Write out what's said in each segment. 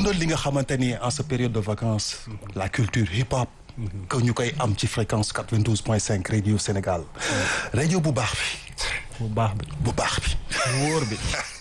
dundal li nga xamante ni en ce période de vacances la culture hip hop que ñu koy am ci fréquence 92 point 5 radio Sénégal rajo bu baax bi bu baax bi bu baax bi wóor bi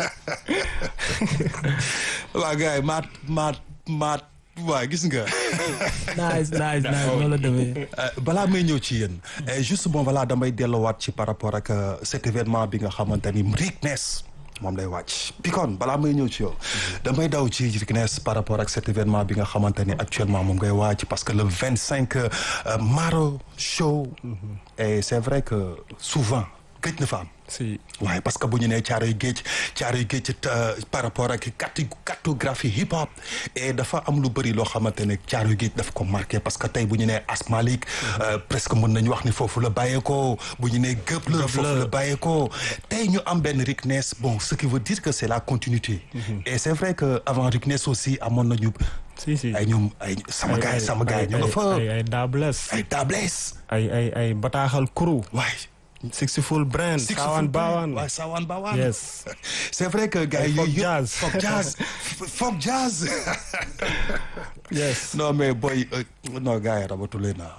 waa gars yi maat maat maat waa gis nga nice nice nice noonu la demee balaa may ñëw ci yéen juste bon voilà damay delluwaat ci par rapport ak cet événement bi nga xamante ni Rick Ness moom lay wàcc Pikone balaa may ñëw ci yow damay daw ci Rick Ness par rapport ak cet événement bi nga xamante ni actuellement moom ngay wàcc parce que le vingt cinq Maro Show et c'est vrai que souvent gëj na fa am si waaye parce que bu ñu nee caaroy géej caaroy géej par rapport ak carti cartographie hip hop et dafa am lu bëri loo xamante ne caaroy géej daf ko marqué parce que tey bu ñu nee Asmalik presque mën nañu wax ni foofu la bàyyeekoo bu ñu nee gëpp la foofu la bàyyeekoo tey ñu am benn Rick Ness bon ce qui veut dire que c'est la continuité et c'est vrai que avant Rick Ness aussi amoon nañu si si ay ñoom ay sama gars sama gars yi ñu nga fa ay ay dables ay tables ay ay ay bataaxal kuru waaye Sixful Brand Sawan Bawan waaw Sawan Bawan yes c'est vrai que gars yi folk yooyu jazz. folk jazz folk jazz yes non mais boy euh, non gars yi rabatule naa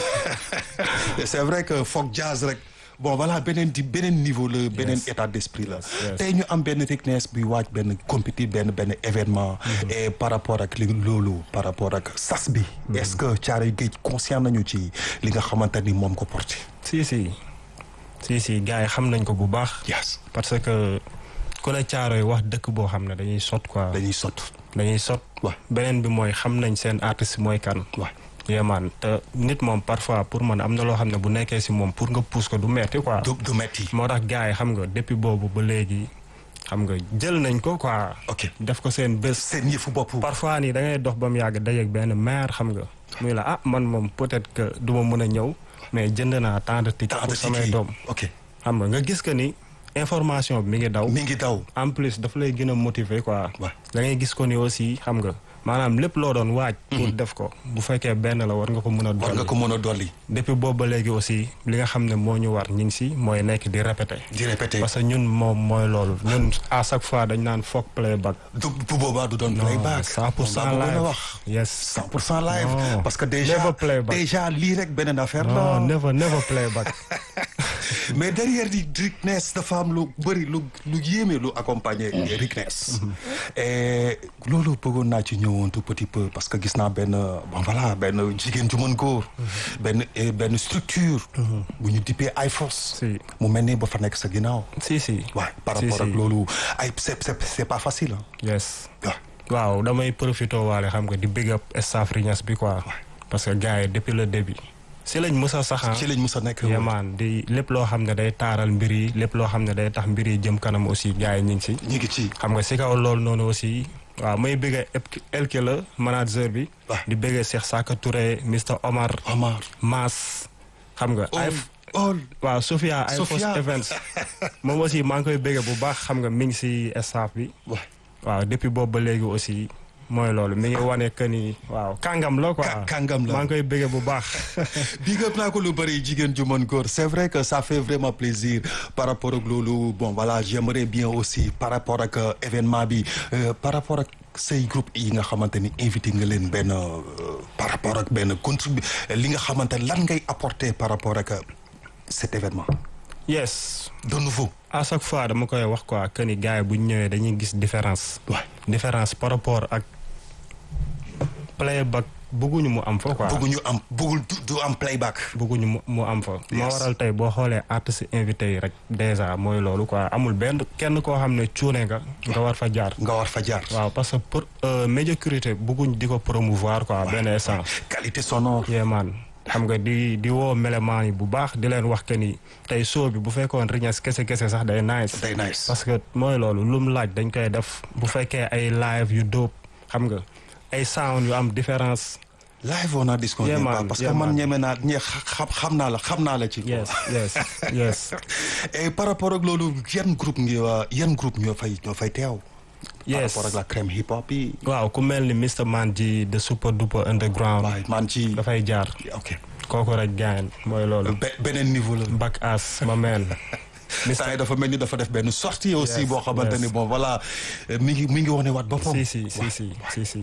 c'est vrai que folk jazz rek bon voilà beneen di beneen niveau la beneen état d'esprit la yes. tey ñu am benn Rick Ness buy waaj benn compétit benn benn événement et par rapport ak li loolu par rapport ak sas bi est-ce que Thiaroye Géej conscient nañu ci li nga xamante ni moom ko porté si si si si gars yi xam nañ ko bu baax yes parce que ku ne caaro yi wax dëkk boo xam ne dañuy sot quoi dañuy sot dañuy sot waaw beneen bi mooy xam nañ seen artiste mooy kan waaw yéemaan te nit moom parfois pour man am na loo xam ne bu nekkee si moom pour nga pousse ko du metti quoi du du metti moo tax gars yi xam nga depuis boobu ba léegi xam nga jël nañ ko quoi ok def ko seen bés seen yëfu bopp parfois nii da ngay dox ba mu yàgg dajeeg benn maire xam nga muy la ah man moom peut-être que du ma mën a ñëw mais jënd naa tant de tickets temps de pour samay ticket doom ok xam nga nga gis que ni information bi mi ngi daw mi ngi daw en plus daf lay gën a motiver quoi waaw da ngay gis ko ni aussi xam nga maanaam lépp loo doon waaj pour def ko bu fekkee benn la war nga ko mën a war nga dolli ko mën a dolli depuis boobu ba léegi aussi li nga xam ne moo ñu war ñu ngi si mooy nekk di répéter di répéter parce que ñun moom mooy loolu ñun à chaque fois dañ naan foog playback du bu boobaa du doon playback cent pour cent moom laa bëggoon a live wax yes cent pour cent live Non. parce que déjà Never playback. déjà lii rek beneen affaire non la never never playback mais derrière di Rick Ness dafa am lu bëri lu lu yéeme lu accompagner Rick Ness et loolu bëggoon naa ci ñëwoon tout petit peu parce que gis naa benn bon voilà benn jigéen ju mën góor benn eh, benn structure bu ñu dippee ay force si mu mel ni ba fa nekk sa ginnaaw si si waaw par Si, rapport ak si. loolu ay c'est c'est c'est pas facile ah yes waaw waaw damay profité waale xam nga di big up staff Rignas bi quoi parce que gars yi depuis le début si lañ mës a saxan ci lañ mës a nekk yemaan di lépp loo xam ne day taaral mbir yi lépp loo xam ne day tax mbir yi jëm kanam aussi gars yi ñu ngi si ñu ngi ci xam nga si kaw loolu noonu aussi waaw may bëgg elke la manager bi waaw. di bëgg Cheikh Saka Touré Mr Omar Omar Mass xam nga ay all waaw Sofia ay Sofia. Force Events moom aussi maa ngi koy bëgg bu baax xam nga mi ngi si staff bi waaw waaw depuis boobu ba léegi aussi mooy loolu mi ngi wane que ni waaw kàngam la quoi Ka- kàngam la. maa ngi koy bëgg bu baax big up naa ko lu bëri jigéen ju mën góor c'est vrai que ça fait vraiment plaisir par rapport ak loolu bon voilà j'aimerais bien aussi par rapport ak euh, événement bi euh, par rapport ak say groupe yi nga xamante ni invité nga leen benn euh, par rapport ak benn contribu li nga xamante lan ngay apporter par rapport ak euh, cet événement yes de nouveau à chaque fois dama koy wax quoi que ni gars yi bu ñu ñëwee dañuy gis différence waay différence par rapport ak playback bëgguñu mu am fa quoi bëgguñu am bëggul du du am playback bëgguñu mu mu am fa moo Yes. waral tey boo xoolee artistes invité yi rek déjà mooy loolu quoi amul benn kenn koo xam ne cuune nga nga war fa jaar nga war fa jaar waaw parce que pour euh, médiocrité bëgguñ di ko promouvoir quoi benn essence qualité sonore yéemaan xam nga di di woo melemaan yi bu baax di leen wax que ni tey show bi bu fekkoon Rignas kese kese sax day nice day nice parce que mooy loolu lum laaj dañ koy def bu fekkee ay live yu dóob xam nga ay sound yu am différence live on a disconvient Yeah, pas man. parce Yeah, que man man. ñeme naa ñe xam xam naa la xam naa la ci quoi. yes yes yes et par rapport ak loolu yan groupe ngi waa yan groupe ñoo fay ñoo fay teew par yes rapport ak la crème hip hop yi waaw ku mel ni Mr Man ji de super duper underground waaye man ci dafay jaar ok kooku rek gaañ mooy loolu Be- beneen niveau la back ass ma meen saa yi dafa mel ni dafa def benn sortie aussi Yes, boo xamante yes. ni bon voilà mi ngi mi ngi wane waat boppam si si si si si si